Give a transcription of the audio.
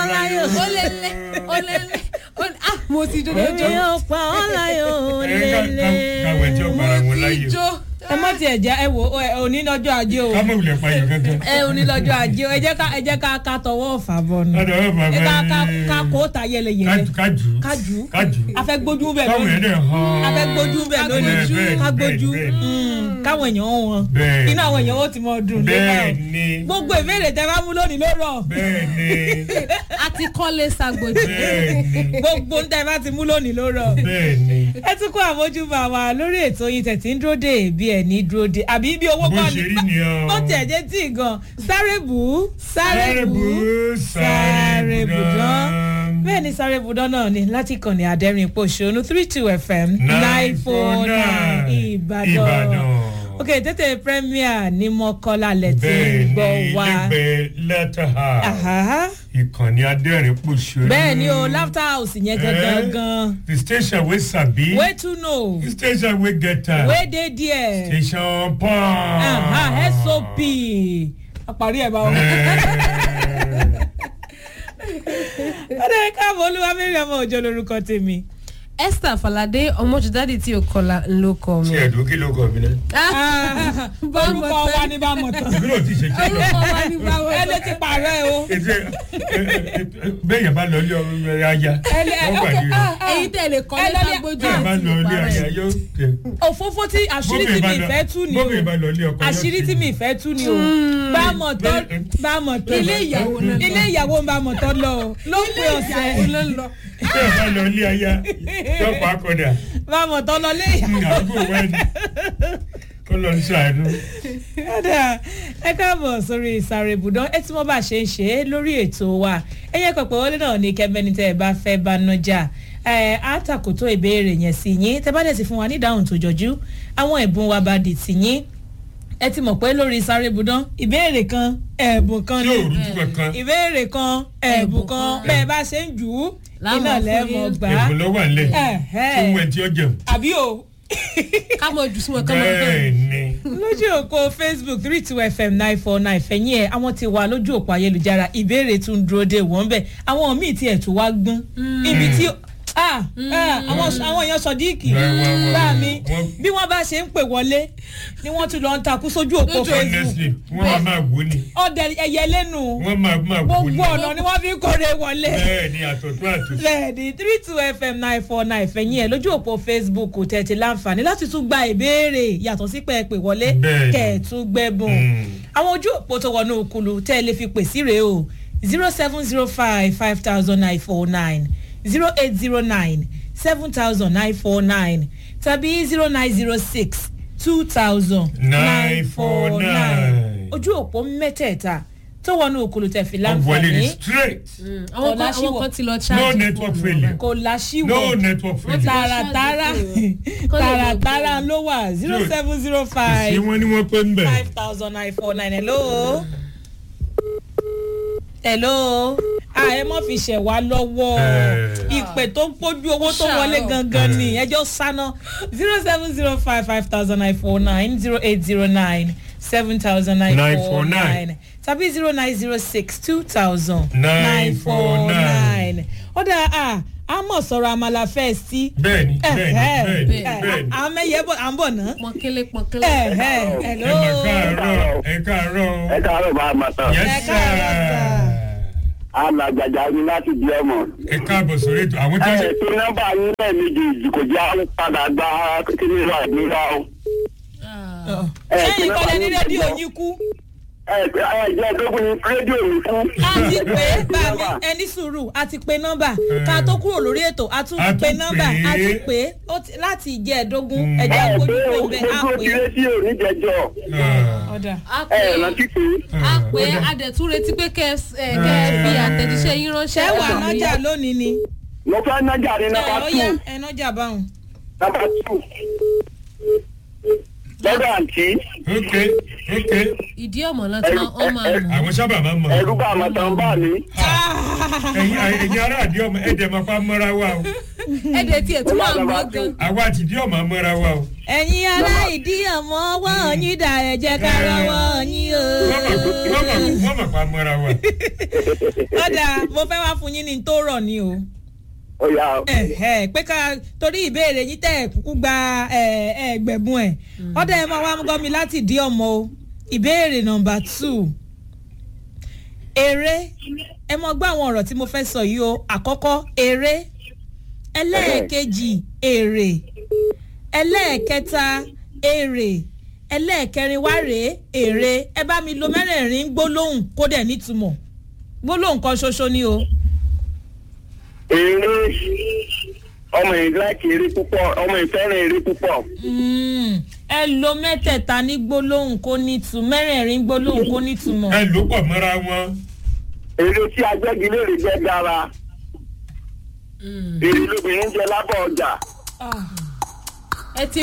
láyò. ó lé lé ó lé lé ó lé ah mo ti jó èmi lójó yóò pa ọ́ láyò ẹ ká- ká- káwé tí ó para wọn mo ti láyè jó ẹ mọ̀ tiẹ̀ já ẹ wò ẹ òní lọ́jọ́ ajé o ká mọ̀ wulẹ̀ payọ̀ kankan. ẹ òní lọ́jọ́ ajé o ẹ jẹ́ ká ẹ jẹ́ ká ká tọwọ́ ọ̀fà bọ̀ nù Ká tọwọ́ ọ̀fà ẹ ká bọ̀ ká ni. ká kó ta yẹlẹyẹlẹ kájú kájú kájú kájú afẹ́ gbójú bẹ̀ káwọn lónìí ẹ̀dẹ̀ hàn. afẹ́ gbójú bẹ̀ lónìí Bẹ́ẹ̀, bẹ́ẹ̀, ká bẹ́ẹ̀, gbójú bẹ́ẹ̀. Mm, káwọn èèyàn wọn Bẹ́ẹ̀. inú àwọn èèyàn ó ti mọ dùn bẹ́ẹ̀ lébà ni gbogbo ìbéèrè tẹ bá mú lónìí ló rọ bẹ́ẹ̀ ni a ti kọ́lé sagbojì bẹ́ẹ̀ ni gbogbo ń tẹ bá ti mú lónìí ló rọ bẹ́ẹ̀ ni ẹ tún kó àmójúbà wa lórí ètò yín tẹ̀ tí ń dúró dé bí ẹ̀ ní dúró dé àbí bí owó bó kọ́ ṣe rí ni ọ. ó tẹ̀ jẹ́ tí gan sáré bù ú sáré bù ú sáré bù dán. bẹ́ẹ̀ ni sáré bù dán náà ni láti kàn ní àdẹ́rìn pòṣónú three two fm nine four nine ìbàdàn ok tètè premier ní mọ́kànlá lẹ́tí bẹ́ẹ̀ gbọ́ ni wa lẹ́gbẹ̀ẹ́ lẹ́tà Aha. ìkànnì adẹ́rìn pòṣónú. bẹ́ẹ̀ ni o laughter house yẹn gangan gan the station wey sabi. wey to know the station wey get am. wey dey there. station pọ́n. Aha, sop àparí ẹ̀ bá wọn. ọ̀dọ̀ ẹ̀ka àbọ̀ olúwa mẹ́rin ọmọ òjò lórúkọ tèmi. esther falade ọmọjúdádì tí o kọlà ló kọ mi. tí ẹ̀dùn kí ló kọ̀ mí náà. orúkọ wa ní bá mọ̀ tán. ìbílẹ̀ ò ti ṣe kí ló. orúkọ wa ní báwo. ẹni tí pààrọ̀ ẹ o. ètò bẹ́ẹ̀ yẹn bá lọ ilé ọmọ rẹ̀ aya Ẹni- wọ́n gbàdé rẹ̀. èyí tẹ̀lé kọ́lé ẹ lọ ní- sagbojì bẹ́ẹ̀ bá àti lọ ilé aya ìparẹ́. yóò tẹ̀. òfófó tí àṣírí tí mi ìfẹ́ tú ni o. bóbìnrin bá lọ ilé ọkọ yóò àṣírí tí mi ìfẹ́ tú ni o. bá a mọ̀ tán bá a mọ̀ tán. Ilé ìyàwó náà lọ. ilé ìyàwó ń bá a mọ̀ tán lọ o. ló ń pè ọ̀sẹ̀. ló ń lọ. bẹ́ẹ̀ bá lọ ilé aya yóò pa akọ̀dà bá a mọ̀ tán lọ lé ìyàwó. àgbo wẹ́ẹ̀dì kó lọ ń ṣàánú. Kódà ẹ káàbọ̀ sórí ìsàrè ibùdó ẹ tí wọ́n bá ṣe ń ṣe é lórí ètò wa ẹyẹ pẹ̀pẹ̀ wọlé náà ní kẹ́mẹ́ni tẹ́ ẹ bá fẹ́ bá nájà ẹ á tàkótó ìbéèrè yẹn sí yín tẹ́ bá dẹ̀ ti fún wa ní ìdáhùn tó jọjú àwọn ẹ̀bùn wa bá di tì yín ẹ ti mọ̀ pé lórí ìsàrè ibùdó ìbéèrè kan ẹ̀bùn kan tí ni ò rújú kankan ìbéèrè kan ẹ̀bùn kan kan. bẹ́ẹ̀ bá ṣe ń jù ú Láwọn iná fún lẹ́ẹ̀mọ̀ yín. gbà á èbùn ló wà nílẹ̀ Ẹ̀hẹ́. tí wọ́n ti ọjà àbí o ká mọ jù sí wọn ká mọ bẹ́ẹ̀ ni lójú òpó facebook three two fm nine four nine fẹ̀yìn ẹ̀ àwọn ti wà lójú òpó ayélujára ìbéèrè tún dúró dé wọ́n bẹ̀ àwọn míì tiẹ̀ tún wá gbọ́n ibi tí ah ah, àwọn àwọn èèyàn sọdíìkì Wá, wá, wá, bá wá. mi Wọ́n- bí wọ́n bá ṣe ń pè wọlé ni wọ́n tún lọ ń takú sójú òpó Lójú facebook honestly wọ́n máa máa wò ni ọ̀dẹ ẹ̀yẹ lẹ́nu wọ́n máa máa wò ni gbogbo ọ̀nà ni wọ́n fi ń kórè wọlé bẹ́ẹ̀ ni àtọ̀tún àtòsí. bẹ́ẹ̀ni three two fm nine four nine fẹ̀yìn ẹ̀ lójú òpó facebook kò tẹ̀tí láǹfààní láti tún gba ìbéèrè yàtọ̀ sí pé ẹ pè wọlé Bẹ́ẹ̀ni. kẹ̀ ẹ̀ tún gbẹ́bùn Mm. àwọn ojú òpó tó wọnú òkulu tẹ́ ẹ lè fi pè sí rèé o zero seven zero five five thousand nine four nine zero eight zero nine seven thousand nine four nine tàbí zero nine zero six two thousand nine four nine 949. ojú òpó mẹ́tẹ̀ẹ̀ta tó wọnú òkulu tẹ̀ fi wọ́n wọlé ní láǹfààní straight àwọn kan Ọ̀làṣíwọ̀. àwọn kan ti lọ no ṣáàjì network failure kò láṣìwọ̀ no network failure. tààràtàrà Kó lè mọ̀ tààràtàrà pé- ló wà zero seven zero ṣé five wọ́n ní wọ́n pé ń bẹ̀. five thousand nine four nine hello. hello a ẹ mọ̀ fi ṣẹ̀ wá lọ́wọ́ Eh. ìpè tó ń pójú owó tó Ṣàárọ̀. wọlé gangan ni ẹjọ́ sáná zero seven zero five five thousand nine four nine zero eight zero nine seven thousand nine four 949. nine tàbí zero nine zero six two thousand 949. ọ̀dà a a mọ̀ sọ̀rọ̀ àmàlà fẹ́ sí. bẹ́ẹ̀ni bẹ́ẹ̀ni bẹ́ẹ̀ni bẹ́ẹ̀ni. àwọn mẹ́yẹ bọ̀ à ń bọ̀ ná. pọnkélé pọnkélé. ẹ ẹ ẹ hello. mà káàárọ̀ ẹ káàárọ̀ ẹ káàárọ̀ bá a máa tán. yes Ẹ káàárọ̀, sir. sir. alàgbàjà ni láti di ọmọ. ẹ káàbọ̀ sórí ètò àwọn tó ẹ ṣe. tó nọ́mbà yín lẹ́ẹ̀mejì kò já padà gba kíní ìwà ìdúrà o. ẹ sẹ́yìn tó kọ́lẹ̀ ní nọ́mbà rédíò yín yín kú. ẹ ẹ jẹ́ ẹ̀dógún ní rédíò mi fún. a ti pè é bá mi ẹni sùúrù a ti pe nọ́mbà ká tó kúrò lórí ètò a tún A tún pe nọ́mbà pè é. a tún pè é ó ti- láti ìjẹ́ ẹ̀dógún Mm. ẹ̀jẹ̀ ẹ àgbójú pé pé ń bẹ á gbogbo pè ti é. rédíò níjẹjọ. ọ̀dà a ẹ pè rántí pé a pè adẹ̀tún retí pé kẹ́ ẹ kẹ́ ẹ fi àtẹ̀jíṣẹ́ yín ránṣẹ́. ṣé wà nájà lónìí ni mo fẹ́ nájà ní ẹ nọ́mbà ó tù yá ẹ nájà báwọn. nọ́mbà tù. lọ́dọ̀ àǹtí ok ok ìdí ọmọ náà tí wọ́n máa mọ̀. àwọn sábà máa ń mọ. ẹ̀rú bá àmọ́ tán bá mi. Ah, ẹ̀yin ẹ̀yin ará àdí ọmọ ẹ̀dẹ̀ máa pa mọ́ra wa o ẹ̀dẹ̀ tiẹ̀ tún wà mọ́ gan. àwa àti ìdí ọmọ mọ́ra wa o. ẹ̀yin ará ìdí ọmọ ọwọ́ yín dà ẹ jẹ́ ká rọwọ́ yín o. wọ́n mọ̀ wọ́n mọ̀ wọ́n mọ̀ pa mọ́ra wa. ọ̀dà mo fẹ́ wá fún yín ní tó rọ̀ ni o. ó yà ó. Ẹ̀hẹ̀, pé ká torí ìbéèrè yín tẹ̀ kúkú gba ẹ̀, ẹgbẹ̀bùn ẹ̀ ọ̀dà ẹ̀ máa wá mú gọ́mi láti dí ọmọ o ìbéèrè nọmba two eré ẹ mọ gbọ́ àwọn ọ̀rọ̀ tí mo fẹ́ sọ yìí o àkọ́kọ́ eré ẹlẹ́ẹ̀kejì èrè ẹlẹ́ẹ̀kẹta èrè ẹlẹ́ẹ̀kẹrin wá rèé èrè ẹ bá mi lo mẹ́rẹ̀ẹ̀rin gbólóhùn kó dẹ̀ nítumọ̀ gbólóhùn kan ṣoṣo ni o. eré ọmọ yìí láti eré púpọ̀ ọmọ yìí fẹ́ràn eré púpọ̀. Mm, ẹ lo mẹ́tẹ̀ẹ̀ta ní gbólóhùn kó nítumọ̀ mẹ́rẹ̀ẹ̀rin gbólóhùn kó nítumọ̀. ẹ ló pọ̀ mọ́ra wọn. eré tí agbẹ́gilére jẹ́ dára. èrè lóbìnrin jẹ lábọ̀ ọjà. ẹ ti